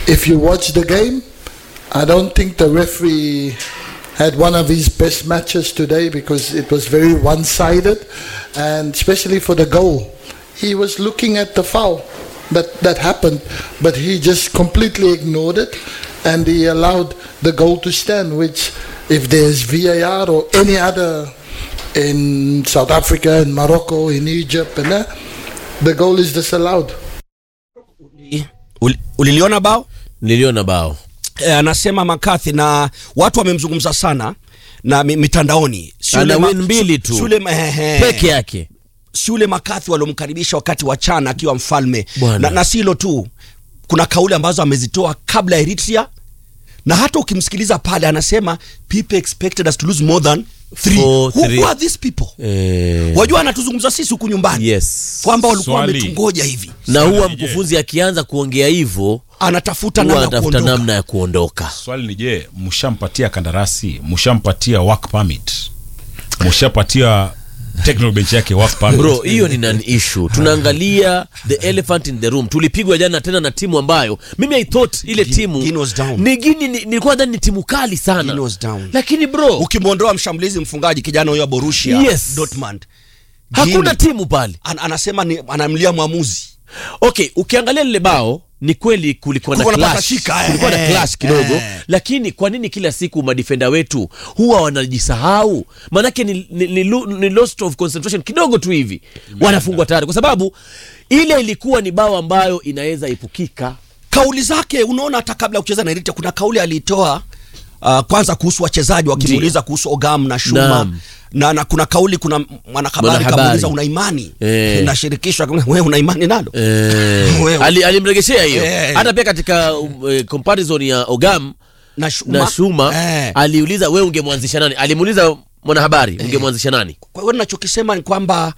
if you watch the game, I don't think the referee had one of his best matches today because it was very one-sided, and especially for the goal, he was looking at the foul that that happened, but he just completely ignored it, and he allowed the goal to stand. Which, if there's VAR or any other in South Africa, in Morocco, in Egypt, and that, the goal is disallowed. Uli- uliliona bao niliona bao e, anasema makathi na watu wamemzungumza sana na mi- mitandaoni Si Ana yule win mbili tu. si yule ma- ehe. peke yake si yule makathi waliomkaribisha wakati wa chana akiwa mfalme Bwana. na, na si hilo tu kuna kauli ambazo amezitoa kabla ya Eritrea na hata ukimsikiliza pale anasema people expected us to lose more than three. Four, Who, three. who are these people eh, wajua anatuzungumza sisi huku nyumbani yes kwamba walikuwa Swali. wametungoja hivi na huwa Swali, je, mkufunzi akianza kuongea hivyo anatafuta huwa namna ya anatafuta kuondoka namna ya kuondoka swali ni je mshampatia kandarasi mshampatia work permit mshapatia technical bench yake work permit bro hiyo ni nan issue tunaangalia the elephant in the room tulipigwa jana tena na timu ambayo mimi i thought ile Guinea- timu Guinea was down. ni gini ni- nilikuwa nadhani ni timu kali sana Guinea was down. lakini bro ukimwondoa mshambulizi mfungaji kijana huyo wa Borussia Yes. Dortmund hakuna Guinea. timu pale An, anasema ni anamlia mwamuzi okay ukiangalia lile bao ni kweli kulikuwa na Kulikuwa na clash, patashika, kulikuwa na eh, clash kidogo eh. lakini kwa nini kila siku madefenda wetu huwa wanajisahau maanake ni, ni, ni, lo- ni lost of concentration kidogo tu hivi wanafungwa tayari kwa sababu ile ilikuwa ni bao ambayo inaweza epukika kauli zake unaona hata kabla ya kucheza na Eritrea kuna kauli aliitoa uh, kwanza kuhusu wachezaji wakimuuliza kuhusu Ogam na Shuma Naam. na, na kuna kauli kuna mwanahabari Mwanahabari. kamuuliza una imani Eh. na shirikisho akamwambia, wewe una imani nalo eh, Wewe. ali, alimregeshea hiyo Eh. hata pia katika um, eh, comparison ya ogam na Shuma, na shuma eh. aliuliza we ungemwanzisha nani alimuuliza mwanahabari ungemwanzisha nani kwa hiyo ninachokisema ni kwamba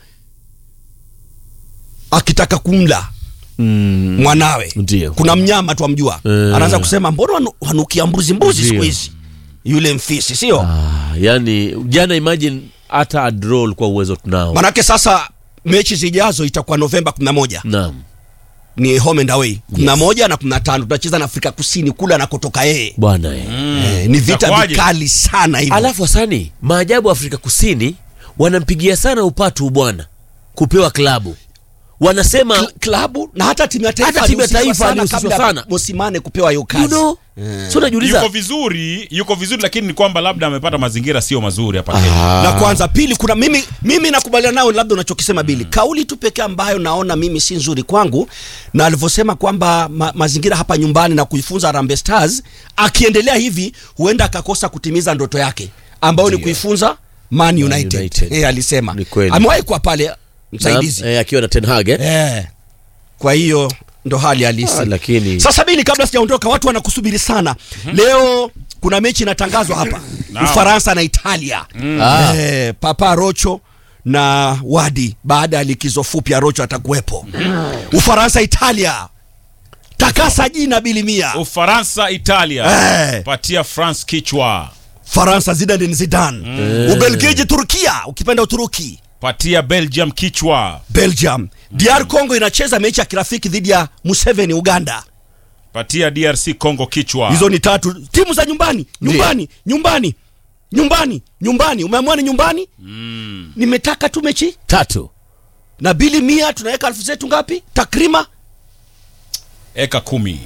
akitaka kumla mm. mwanawe Ndio. kuna mnyama tu amjua Eh. anaanza kusema mbona wanu- wanukia mbuzi mbuzi Ndio. siku hizi yule mfisi sio ah, yani jana imagine hata a draw kwa uwezo tunao manake sasa mechi zijazo itakuwa novemba 11 naam ni home and away 11 na 15 tutacheza na afrika kusini kule anakotoka yeye bwana eh. eh, ni vita Itakuwaje? vikali sana hivyo alafu asani maajabu afrika kusini wanampigia sana upatu bwana kupewa klabu wanasema Kl- klabu na hata timu ya taifa Hata timu ya ilihusishwa taifa sana ilihusishwa kabla sana. Mosimane kupewa hiyo you kazi know so najiuliza yuko vizuri yuko vizuri lakini ni kwamba labda amepata mazingira sio mazuri hapa Kenya na kwanza pili kuna mimi mimi nakubaliana nao labda unachokisema bili kauli tu pekee ambayo naona mimi si nzuri kwangu na alivyosema kwamba ma, mazingira hapa nyumbani na kuifunza Harambee Stars akiendelea hivi huenda akakosa kutimiza ndoto yake ambayo ni Ndio. kuifunza Man United, United. Eh, alisema Ni kweli. amewahi kuwa pale msaidizi Naam, eh, akiwa na Ten Hag eh? eh. kwa hiyo ndo hali halisi Ah, lakini sasa bili kabla sijaondoka watu wanakusubiri sana leo kuna mechi inatangazwa hapa Naam. ufaransa na italia Ah. eh, papa rocho na wadi baada ya likizo fupi ya rocho atakuwepo ufaransa italia takasa jina bilimia ufaransa italia Eh. patia france kichwa faransa zidane zidane ubelgiji turkia ukipenda uturuki patia belgium kichwa belgium dr congo inacheza mechi ya kirafiki dhidi ya museveni uganda patia drc congo kichwa hizo ni tatu timu za nyumbani nyumbani nyumbani nyumbani nyumbani umeamua ni nyumbani mm. nimetaka tu mechi tatu na bili mia tunaweka elfu zetu ngapi takrima eka kumi